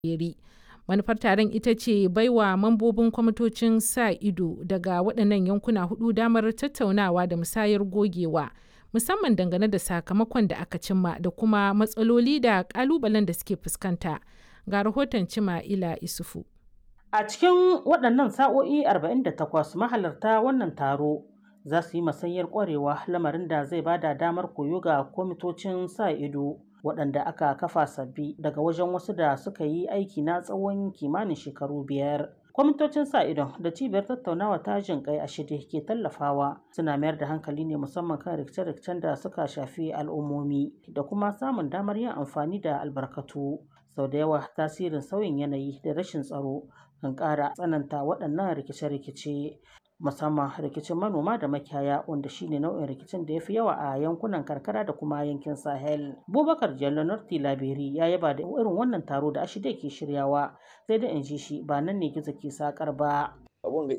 Yeri. Manufar taron ita ce baiwa mambobin kwamitocin sa ido daga waɗannan yankuna hudu damar tattaunawa da musayar gogewa, musamman dangane da sakamakon da aka cimma da kuma matsaloli da ƙalubalen da suke fuskanta. Ga rahoton Cima'ila Isufu. A cikin waɗannan sa'o'i 48 mahalarta wannan taro za su yi masanyar ƙwarewa lamarin da zai bada damar koyo ga kwamitocin sa ido waɗanda aka kafa sabbi daga wajen wasu da suka yi aiki na tsawon kimanin shekaru biyar. Kwamitocin sa idon da cibiyar tattaunawa ta jin kai a shirye ke tallafawa suna mayar da hankali ne musamman kan rikice-rikicen da suka shafi al'ummomi da kuma samun damar yin amfani da albarkatu. Sau da yawa tasirin sauyin yanayi da rashin tsaro kan ƙara tsananta waɗannan rikice-rikice musamman rikicin manoma da makiyaya wanda shine nau'in rikicin da ya fi yawa a yankunan karkara da kuma yankin sahel bubakar jallo norti laberi ya yaba da irin wannan taro da ashide ke shiryawa sai da in ji shi ba nan ne gizo ke sakar ba abun ga